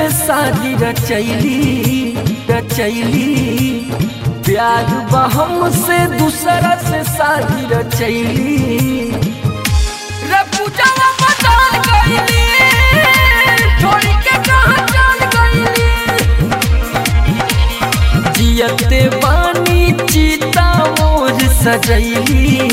से शादी रचैली रचैली प्यार बहम से दूसरा से शादी रचैली रे पूजावा बदल गईली छोड़ के कहां चल गईली जियते बानी चीता मोर सजैली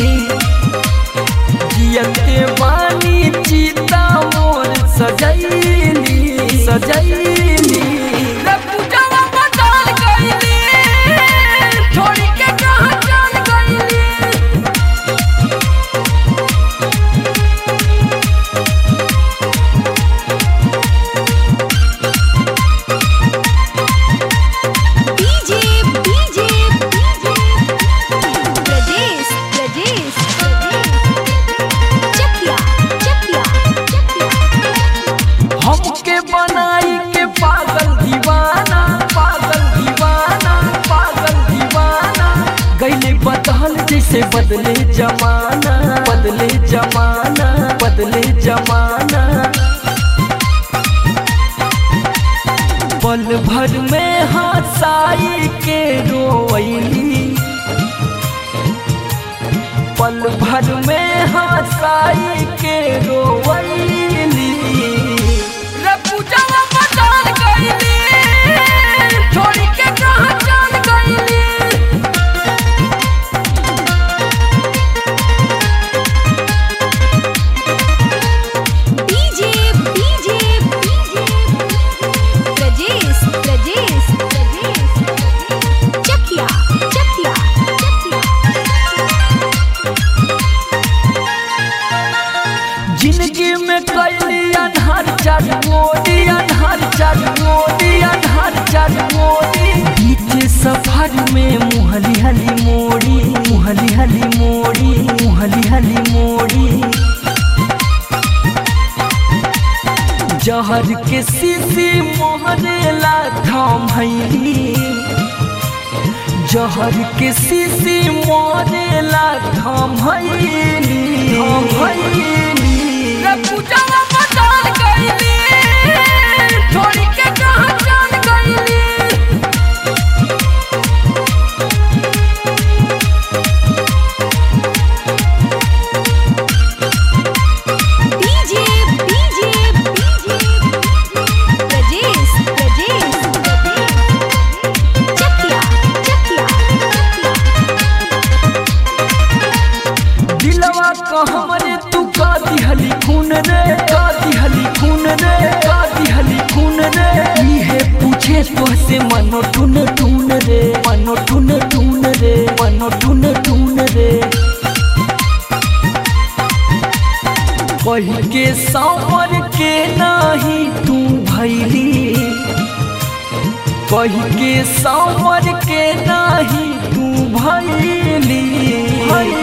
जियते बानी चीता मोर सजैली सजैली रे पूजावा बदल गईली छोड़ के कहां चल गईली डीजे डीजे ब्रजेश ब्रजेश चकिया चकिया हमके बनाई के पागल दीवाना पागल दीवाना पागल दीवाना गईले बदल जैसे बदले जमाना बदले जमाना बदले जमाना पल भर में हंसाई के रोवैली पल भर में हंसाई के रोवैली रे पूजावा बदल गईली छोड़ के कहां चल गईली डीजे डीजे ब्रजेश ब्रजेश चकिया चकिया जिंदगी में कैली अनहर चार मोदी अनहर चार मोदी अनहर चार मोदी बीच सफर में मुहली हली मोड़ी मुहली हली मोड़ी मुहली हली मोड़ी जहर के सीसी मोहरेला थाम भैली जहर के सीसी मोरेला थाम भैली थाम भैली रे पूजावा बदल गईली छोड़ के कहां चल गईली डीजे डीजे ब्रजेश ब्रजेश चकिया चकिया दिलवा का हमरे तू का दिहली खून रे का दिहली खून रे का दिहली खून रे इहे पूछे तो से मनो टून टून रे मनो टून टून रे मनो टून टून रे कही के सावर के नाही तू भैली कही के सावर के नाही तू भैली